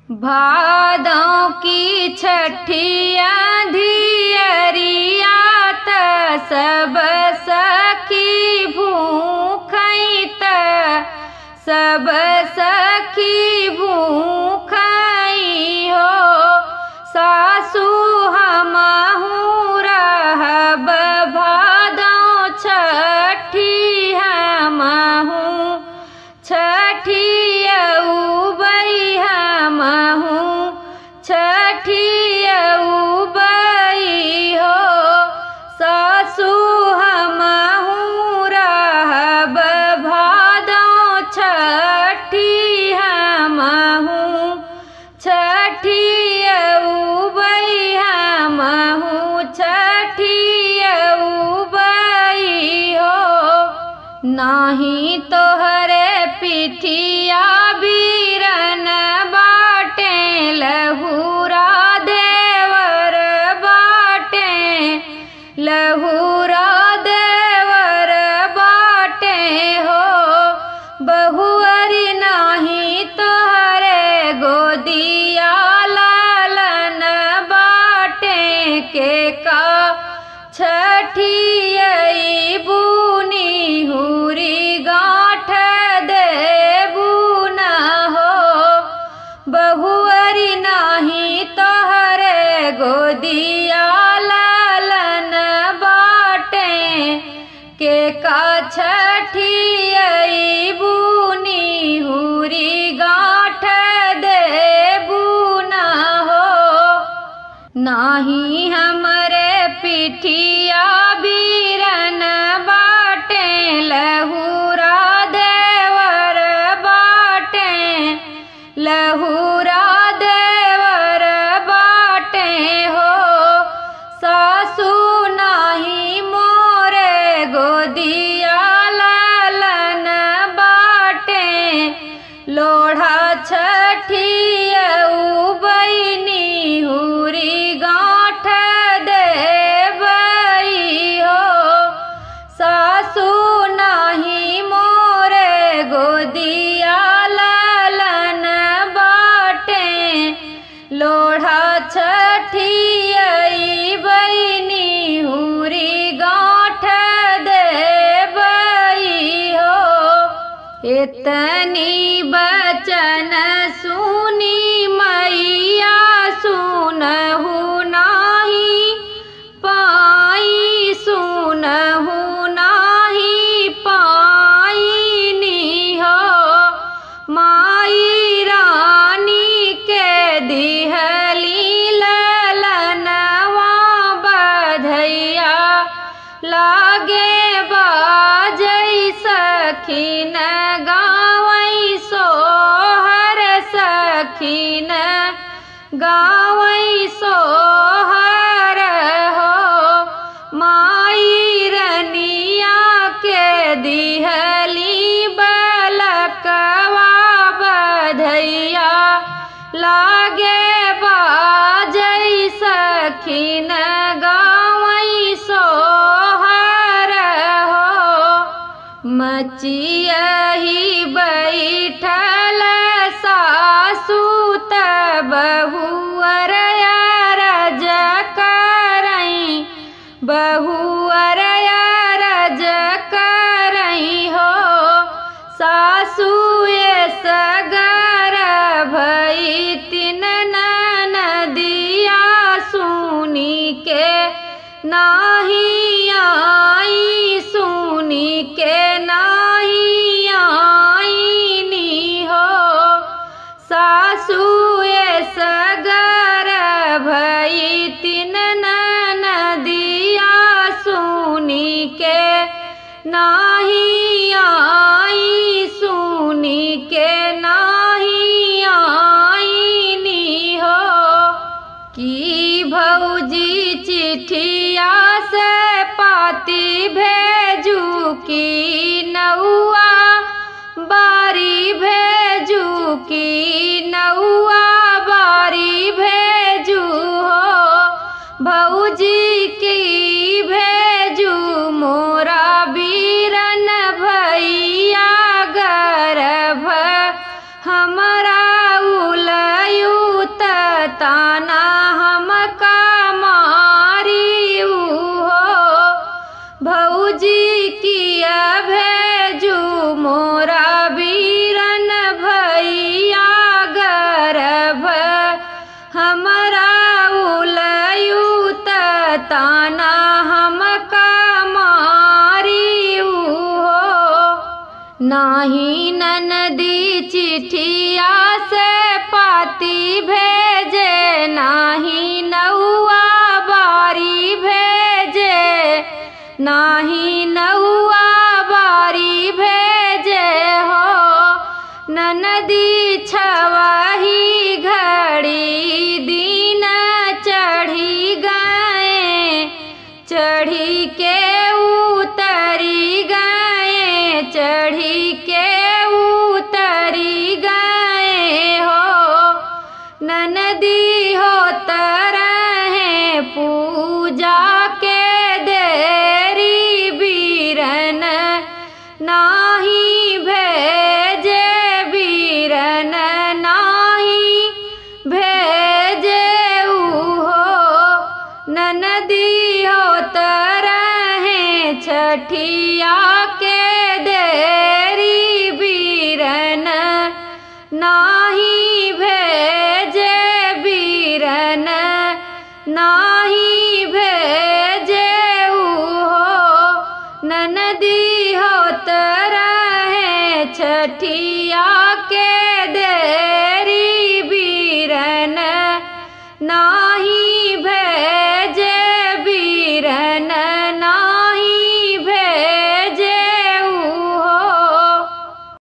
भादों की छठिया धियरिया त सब सखी भूखई त सब सखी भूखई हो सासू हमहू रहब भादों छठी हमहू छठियऊ बई हमहू छठियऊ बई हो सासू हमहू रहब भादों छठी हमहू छठियऊ बई हमहू छठियऊ बई हो नाही तोहरे पिठिया बीरन बाटे लहूरा देवर बाटे लहूरा देवर बाटे हो बहुअरी नाही तोहरे गोदिया लालन बाटे के का छठियई बुनी हुरी गाठ दे बुना हो बहुअरी नाही तोहरे गोदिया लालन बाटे के का छठियई बुनी हुरी गाठ दे बुना हो नाही हमरे पिठिया बीरन बाटे लहूरा देवर बाटे लहूरा देवर बाटे हो सासू नाही मोरे गोदिया लालन बाटे लोढ़ा छठियऊ बईनी हुरी गाँठ देबई हो सासू नाही मोरे गोदिया लालन बाटे लोढ़ा छठियई बईनी हुरी गाँठ देबई हो इतनी बचन सुनी मैया सुनहु नाही पाई सुनहु नाही पाईनी हो माई रानी के दिहली ललनवा बधैया लागे बाजै सखीन गावै सोहर सखीन गावै सोहर हो माई रनिया के दिहली बलकवा बधैया लागे बाजै सखीन गावै सोहर हो मचियही बैठल सासू त बहुअर रज करई बहुअर रज करई हो सासू ये सगर भई तिन नदिया सुनी के नाही आई सुनी के नाही आईनी हो सासू ये सगर भई तिन नदिया सुनी के नाही आई सुनी के नाही आईनी हो की भौजी चिठिया से पाती भेजू की नौआ बारी भेजू की नौआ बारी भेजू हो भौजी की भेजू मोरा बीरन भैया गर्भ हमरा उलयू नाही ननदी चिठिया से पाती भेजे नाही नौआ बारी भेजे नाही नौआ बारी भेजे हो ननदी छवही घड़ी दिन चढ़ी गए चढ़ी के उतरी गए चढ़ी के उतरी गए हो ननदी हो तरह पूजा के देरी बीरन नाही भेजे बीरन नाही भेजे हो ननदी हो तरह छठिया के देरी बीरन नाही भेजे बीरन नाही भेजे हो ननदी हो तरह छठिया के देरी बीरन नाही